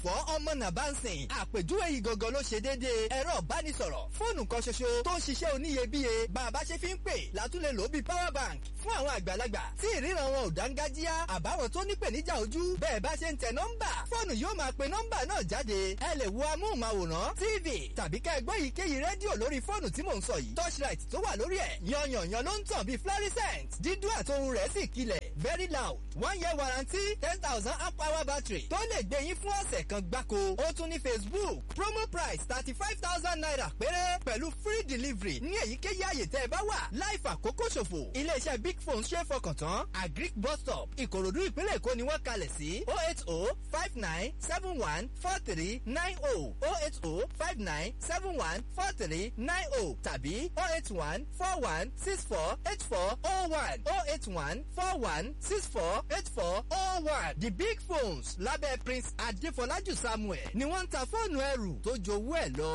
fọ́ ọmọ nàbánsìn àpèjúwe yìí gangan ló ṣe déédéé ẹ̀rọ ìbánisọ̀rọ̀ fóònù kan ṣoṣo tó ń ṣiṣẹ́ oníyebíye bàbá ṣe fi ń pè látúnlẹ̀ lò bíi power bank fún àwọn àgbàlagbà tí ìríran wọn ò dángájíá àbáwọn tó nípèníjà ojú bẹ́ẹ̀ bá ṣe ń tẹ nọ́mbà fóònù yóò máa pe nọ́mbà náà jáde ẹ lè wo amóhùnmáwòrán tv tàbí ká ẹ gbọ́ èyíkéyìí rédíò lórí fóònù tí mò ń sọ yìí torchlight tó wà lórí ẹ̀ yanyanyan ló ń tàn bíi fluorescent dídún àtohun rẹ̀ sì kilẹ̀ very loud one year warranty ten thousand amp hour battery tó lè gbé yín fún ọ̀sẹ̀ kan gbáko ó tún ní facebook promo price thirty five thousand naira péré pẹ̀lú free delivery ní èyíkéyìí àyè tẹ́ ẹ bá wà láì fàkókò ṣòfò iléeṣẹ́ big phone ṣe é fọkàn tán agric bus stop ìkòròdú ìpínlẹ̀ èkó ni wọ́n kalẹ̀ sí oh eight oh five nine seven one four three nine oh oh eight oh five nine seven one four three nine oh tàbí oh eight one four one six four eight four oh one oh eight one four one six four eight four oh one the big phones lábẹ́ prince adéfọlájú samuel ni wọ́n ń ta fóònù ẹrù tó jowó ẹ̀ lọ.